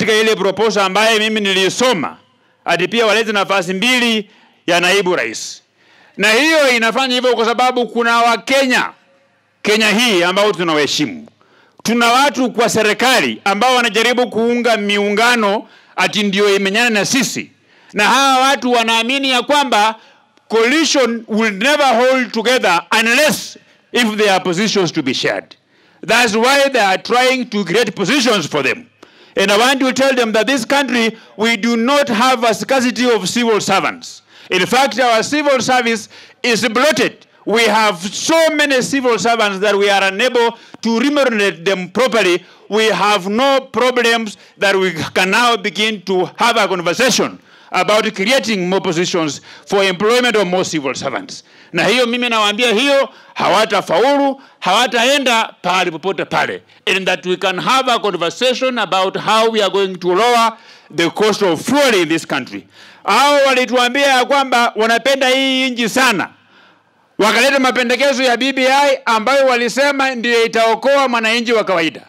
katika ile proposal ambaye mimi nilisoma ati pia walete nafasi mbili ya naibu rais, na hiyo inafanya hivyo kwa sababu kuna Wakenya Kenya hii ambao tunawaheshimu. Tuna watu kwa serikali ambao wanajaribu kuunga miungano ati ndio imenyana na sisi, na hawa watu wanaamini ya kwamba coalition will never hold together unless if there are positions to be shared. That's why they are trying to create positions for them. And I want to tell them that this country, we do not have a scarcity of civil servants. In fact, our civil service is bloated. We have so many civil servants that we are unable to remunerate them properly. We have no problems that we can now begin to have a conversation about creating more positions for employment of more civil servants. Na hiyo mimi nawaambia hiyo hawatafaulu, hawataenda pahali popote pale. And that we can have a conversation about how we are going to lower the cost of fuel in this country. Hao walituambia ya kwamba wanapenda hii nchi sana wakaleta mapendekezo ya BBI ambayo walisema ndiyo itaokoa mwananchi wa kawaida.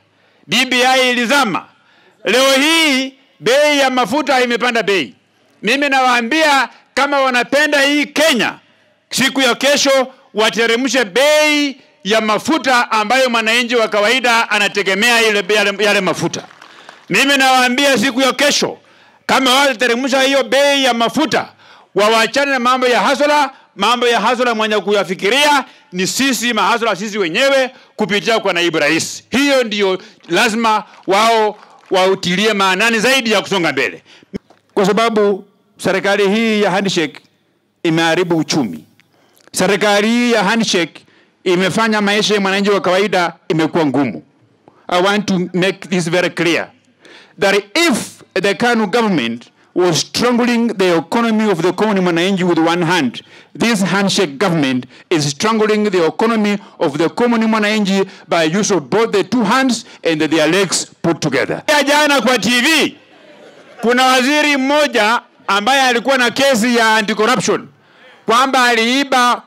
BBI ilizama. Leo hii bei ya mafuta imepanda bei. Mimi nawaambia kama wanapenda hii Kenya, siku ya kesho wateremshe bei ya mafuta ambayo mwananchi wa kawaida anategemea ile yale, yale mafuta. Mimi nawaambia siku ya kesho kama watateremsha hiyo bei ya mafuta, wawachane na mambo ya hasara mambo ya hasara mwenye kuyafikiria ni sisi mahasara sisi wenyewe kupitia kwa naibu rais. Hiyo ndiyo lazima wao wautilie maanani zaidi ya kusonga mbele, kwa sababu serikali hii ya handshake imeharibu uchumi. Serikali hii ya handshake imefanya maisha ya mwananchi wa kawaida imekuwa ngumu. I want to make this very clear that if the KANU government was strangling the economy of the common mwananchi with one hand. This handshake government is strangling the economy of the common mwananchi by use of both the two hands and their legs put together. Ya Jana kwa TV kuna waziri mmoja ambaye alikuwa na kesi ya anti-corruption kwamba aliiba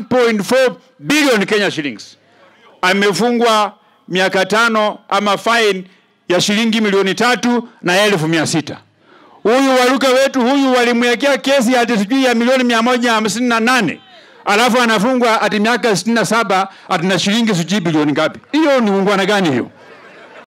1.4 billion Kenya shillings, amefungwa miaka tano ama fine ya shilingi milioni tatu na elfu mia sita huyu waruka wetu huyu walimwekea kesi ati sijui ya milioni mia moja hamsini na nane alafu anafungwa ati miaka sitini na saba ati na shilingi sijui bilioni ngapi. Hiyo ni ungwana gani hiyo?